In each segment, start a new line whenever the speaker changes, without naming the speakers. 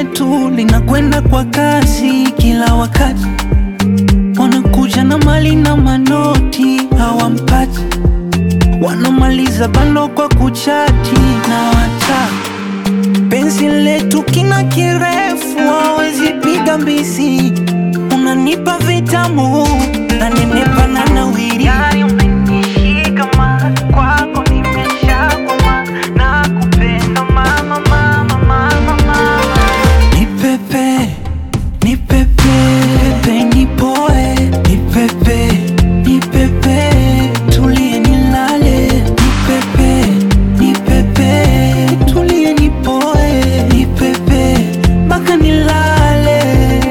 letu linakwenda kwa kasi kila wakati, wanakuja na mali na manoti hawampati, wanamaliza bando kwa kuchati na wataka penzi letu kina kirefu, hawezi piga mbisi, unanipa vitamu na nenepa na nawiri
Tayari umenishika ma kwako nimeshakwama na kupenda mama mama mama mama
Ni pepe, ni pepe, pepe ni poe, ni pepe, ni pepe, tulie nilale, ni pepe, ni pepe, tulie ni poe, ni pepe, mpaka nilale.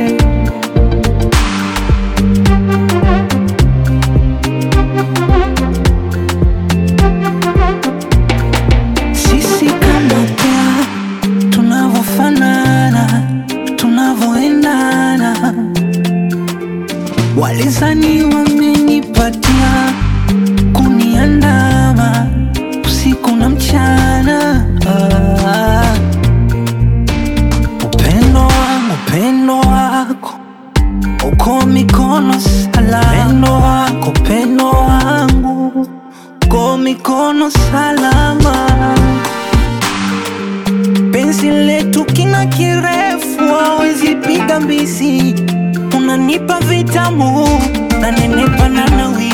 Sisi kama pea tunavyofanana, tunavyoendana, walizani wamenipatia kuniandama usiku na mchana. Ah, upendo wangu, upendo wako uko mikono salama, upendo wako, upendo wangu uko mikono salama penzi letu kina kirefu, hawezi piga mbisi, unanipa vitamu na nenepa na nawi